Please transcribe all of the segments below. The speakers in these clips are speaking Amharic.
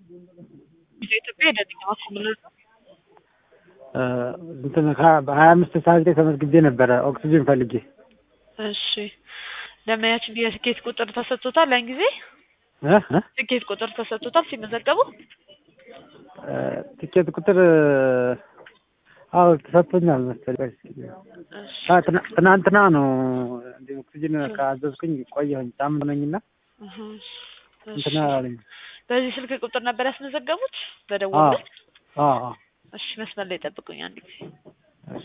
ኢትዮጵያ የደንኛ ማኮምልር ነው። እንትን በሀያ አምስት ሰዓት ላይ ተመዝግቤ ነበረ ኦክሲጅን ፈልጌ። እሺ ደመያችን የትኬት ቁጥር ተሰጥቶታል? ያን ጊዜ እ እ ትኬት ቁጥር ተሰጥቶታል ሲመዘገቡ? ትኬት ቁጥር አዎ ተሰጥቶኛል መሰለኝ። እሺ አ- ትና- ትናንትና ነው እንደ ኦክሲጅን ካዘዝኩኝ ቆየሁኝ ሳምንት ነኝና እህ፣ እሺ። እንትና አለኝ። በዚህ ስልክ ቁጥር ነበር ያስመዘገቡት አዎ በደወሉት? አዎ አዎ። እሺ መስመር ላይ ጠብቁኝ አንድ ጊዜ። እሺ።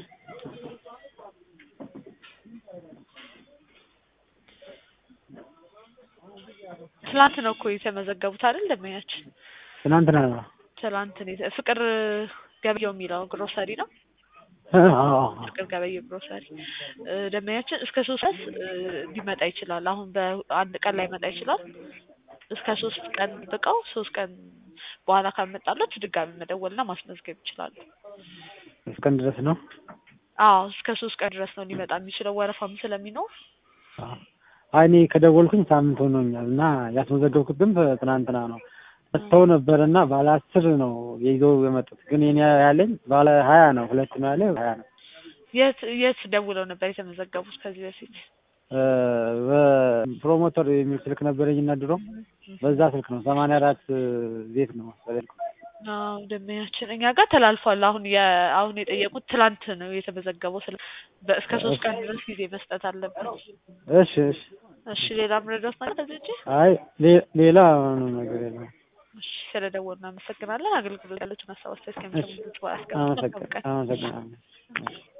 ትላንት ነው እኮ የተመዘገቡት አይደል ደመያችን? ትናንትና ነው። ትላንት ነው የተ- ፍቅር ገበየው የሚለው ግሮሰሪ ነው። እ አዎ አዎ። ፍቅር ገበየው ግሮሰሪ እ፣ ደመያችን እስከ ሶስት ድረስ እ፣ ሊመጣ ይችላል። አሁን በአንድ ቀን ላይ መጣ ይችላል። እስከ ሶስት ቀን ብቀው ሶስት ቀን በኋላ ካልመጣላችሁ ድጋሚ መደወልና ማስመዝገብ ይችላሉ። እስከን ድረስ ነው። አዎ እስከ ሶስት ቀን ድረስ ነው ሊመጣ የሚችለው ወረፋም ስለሚኖር አዎ። አይ እኔ ከደወልኩኝ ሳምንት ሆኖኛል እና ያስመዘገብኩትም ትናንትና ነው። መጥተው ነበር እና ባለ አስር ነው ይዘው የመጡት ግን የኔ ያለኝ ባለ ሀያ ነው። ሁለት ነው ያለ ሀያ ነው። የት የት ደውለው ነበር የተመዘገቡት ከዚህ በፊት? እ፣ በፕሮሞተር የሚል ስልክ ነበረኝ እና ድሮ በዛ ስልክ ነው ሰማንያ አራት ቤት ነው መሰለኝ። አዎ ደመያችን እኛ ጋር ተላልፏል። አሁን የ አሁን የጠየቁት ትላንት ነው የተመዘገበው። ስለ በእስከ ሶስት ቀን ድረስ ጊዜ መስጠት አለበት። እሺ እሺ። እሺ ሌላ ምረዳት ነገር ከዚህ ውጪ? አይ ሌ- ሌላ ምንም ነገር የለም። እሺ ስለደወሉ እናመሰግናለን። አገልግሎት ያለችን ሀሳብ አስተያየት ከሚሰሙ ልጆች በኋላ አመሰግ- አመሰግናለሁ።